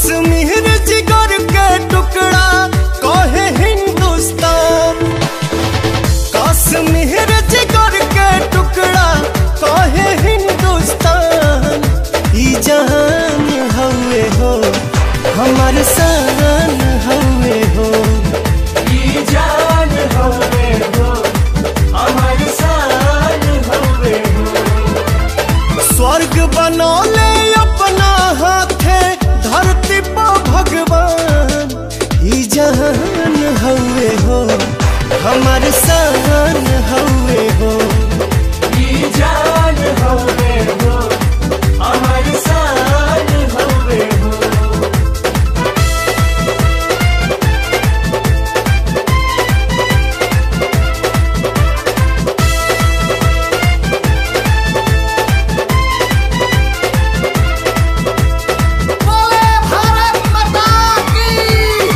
कश्मीर जिगर के टुकड़ा कहे हिंदुस्तान कश्मीर जिगर के टुकड़ा कहे हिंदुस्तान ई जहान हवे हो हमार शान हवे हो ई जान हवे हो हमार शान हवे हो स्वर्ग बनौले अपना हाथे धरती पर भगवान ई जहान हवे हो हमार शान हवे हो ई जान हवे हो हमार शान हवे हो बोले भारत माता की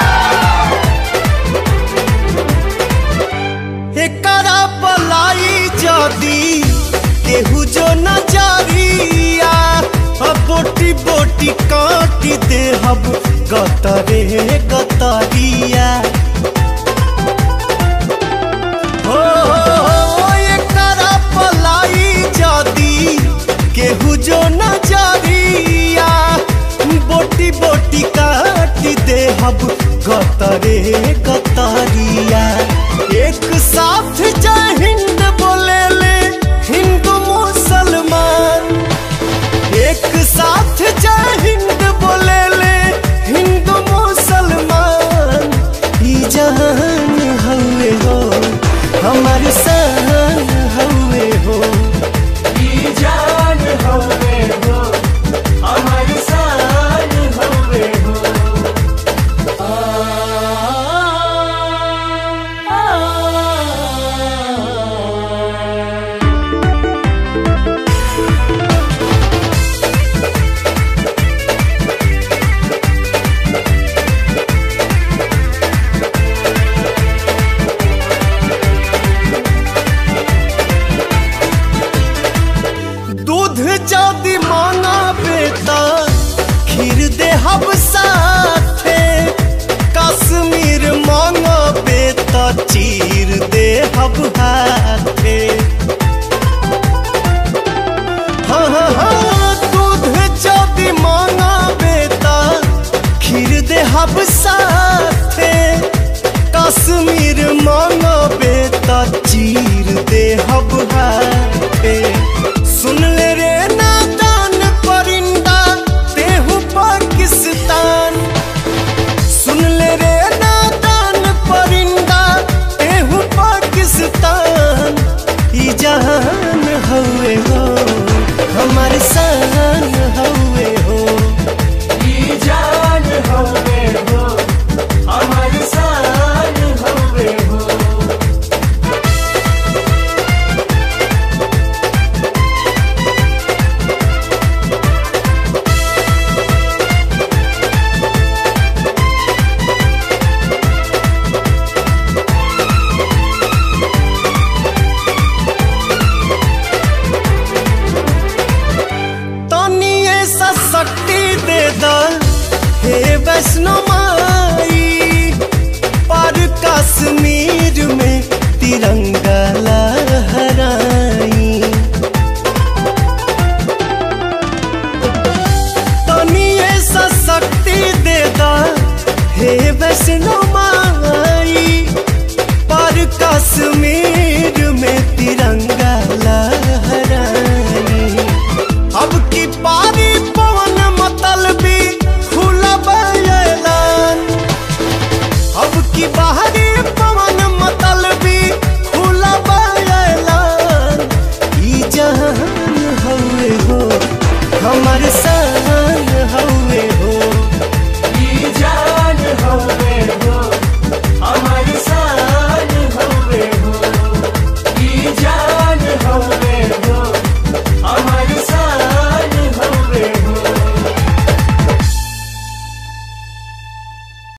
एकरा पलाई जदी केहू जो नजरिया अब बोटी बोटी काटी दे हब गतरे गतरिया हो हो, एकरा पलाई जदी केहू जो नजरिया बोटी बोटी काटी दे हब गतरे गतरिया एक साथ जय हिंद बोले ले हिंदू मुसलमान एक साथ जय हिंद बोले ले हिंदू मुसलमान ई जहान हवे हो हमार शान हवे हो ई जान हवे हो हमार शान हवे हो दूध जदि मांगा बेटा खीर दे हब साथे कश्मीर मांगा बेटा चीर दे हब हाथे हाँ हाँ हाँ दूध जदि मांगा बेटा खीर दे हब साथे कश्मीर मांगा बेटा चीर दे हब हाथे सुन ले रे नादान परिंदा तेहू पाकिस्तान सुन ले रे नादान परिंदा तेहू पाकिस्तान ई जहान हवे हो हमार शान हवे हो ई जान हवे हो हमार शान हवे हो तनिए सा शक्ति दे दा हे वैष्णो माई पर कश्मीर में तिरंगा लहराई तनिए सा शक्ति दे दा हे वैष्णो माई पर कश्मीर में तिरंगा लहराई अब की पारी पवन मतलबी खुला ऐलान अब की बाहरी पवन मतलबी खुला ऐलान ई जहान हवे हो हमार सा